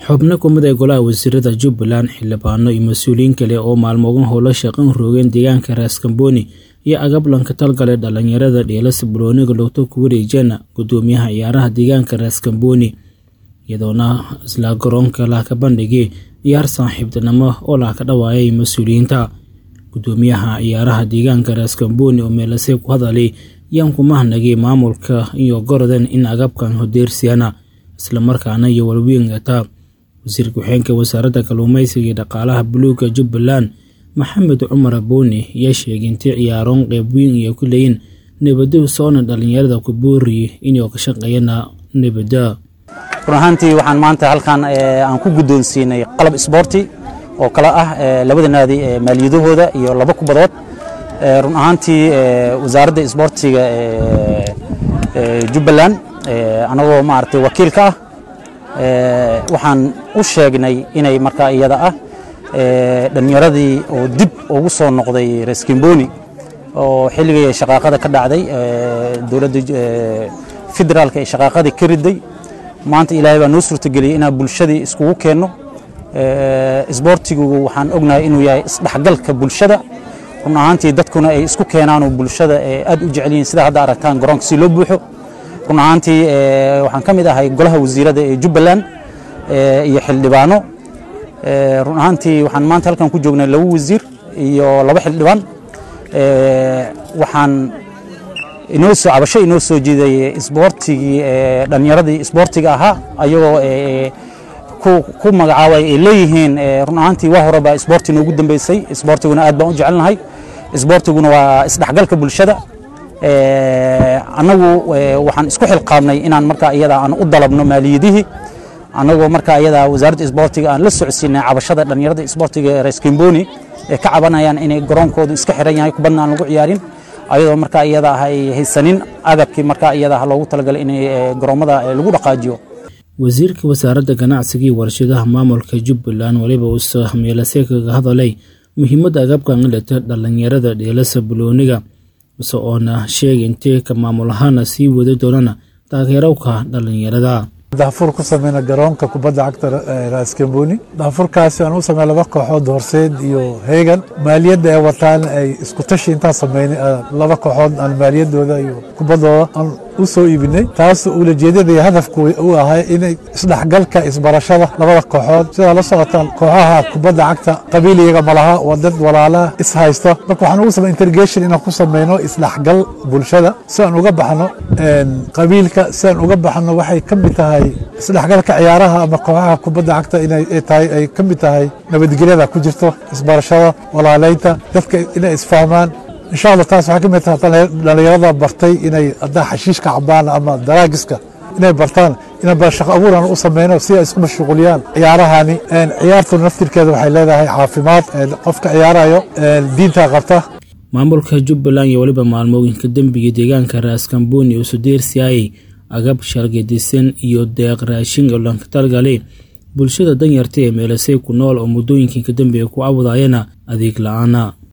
xubno kumid ee golaha wasiirada jubbaland xildhibaano iyo mas-uuliyiin kale oo maalmogan howlo shaqan roogeen deegaanka raaskambooni iyo agablanka talgale dhalinyarada dheelasa bulooniga logto ku wareejeen gudoomiyaha ciyaaraha deegaanka raaskambooni iyadoona isla garoonka lahka bandhigay ciyaar saaxiibtinimo oo lahka dhawaayay mas-uuliyiinta gudoomiyaha ciyaaraha deegaanka raaskambooni oo meelase ku hadalay yaan ku mahnagay maamulka iyo gorodan in agabkan hodeersiyana islamarkaana iyo walweynata wasiir ku-xeenka wasaaradda kalluumeysiga iyo dhaqaalaha buluuga jubbaland maxamed cumar abooni ayaa sheegay intii ciyaaroon qeyb weyn iyo ku leeyiin nabado soona dhalinyarada ku booriye inay ka shaqeeyana nabada run ahaantii waxaan maanta halkan aan ku guddoonsiinay qalab isboorti oo kale ah labada naadi maaliyadahooda iyo laba kubadood run ahaantii wasaaradda isboortiga jubbaland anagoo maaragtay wakiilka ah waxaan u sheegnay inay markaa iyada ah dhallinyaradii oo dib ugu soo noqday reskimboni oo xilligii shaqaaqada ka dhacday dowladda federaalka ee shaqaaqadii ka riday maanta ilaahay baa noo suurtageliyey inaan bulshadii iskugu keenno isboortigu waxaan ognahay inuu yahay isdhexgalka bulshada run ahaantii dadkuna ay isku keenaan oo bulshada aad u jecel yihiin sida hadda aragtaan garoonka si loo buuxo run ahaantii waxaan ka mid ahay golaha wasiirada ee jubbaland iyo xildhibaano run ahaantii waxaan maanta halkan ku joognay laba wasiir iyo laba xildhibaan waxaan inoo soo cabasho inoo soo jiiday isboortigii dhallinyaradii isboortiga ahaa ayagoo ku magacaabay ay leeyihiin run ahaantii waa hore baa isboorti noogu dambeysay isboortiguna aad baan u jecelnahay isboortiguna waa isdhexgalka bulshada annagu waxaan isku xilqaabnay inaan markaa iyada aan u dalabno maaliyadihii annagoo markaa iyada wasaaradda isboortiga aan la socodsiinay cabashada dhallinyarada isboortiga reskimboni ee ka cabanayaan inay garoonkoodu iska xiran yahay kubadna aan lagu ciyaarin ayadoo markaa iyada ah ay haysanin agabkii markaa iyada ah loogu talagalay inay garoommada lagu dhaqaajiyo wasiirka wasaaradda ganacsiga iyo warshadaha maamulka jubbaland weliba uusa meelase kaga hadalay muhiimadda agabkan ilata dhallinyarada dheelasa bulooniga ise oona sheegay intee ka maamul ahaana sii wadi doonana taageerowka dhallinyarada daafur ku sameyna garoonka kubadda cagta raaskamboni daafurkaasi aan u samey laba kooxood horseed iyo heegan maaliyadda ay wataan ay isku tashi intaan sameynay laba kooxood aan maaliyadooda iyo kubaddooda aan u soo iibinay taas ulajeedada iyo hadafku u ahay inay isdhexgalka isbarashada labada kooxood sidaa la socotaan kooxaha kubadda cagta qabiiliyaga malaha waa dad walaalaha is haysto marka waxaan ugu samey intergation inaan ku sameyno isdhexgal bulshada si aan uga baxno qabiilka si aan uga baxno waxay ka mid tahay isdhexgalka ciyaaraha ama kooxaha kubadda cagta inay tahay ay ka mid tahay nabadgelyada ku jirto isbarashada walaaleynta dadka inay isfahmaan insha allah taas waxay ka mid tahay dhallinyarada bartay inay haddaa xashiishka cabaan ama daraagiska inay bartaan inaan baa shaqo abuuran u sameyno si ay isku mashquuliyaan ciyaarahani ciyaartu naftirkeeda waxay leedahay caafimaad qofka ciyaarayo diinta qabta maamulka jubbaland iyo weliba maalmooyinka dembiga deegaanka raaskambooni oo sudeersiayay agab shargadisan iyo deeq raashin oo lanka talgale bulshada danyarta ee meelasey ku nool oo muddooyinkii ka dambeeya ku awdaayana adeeg la-aana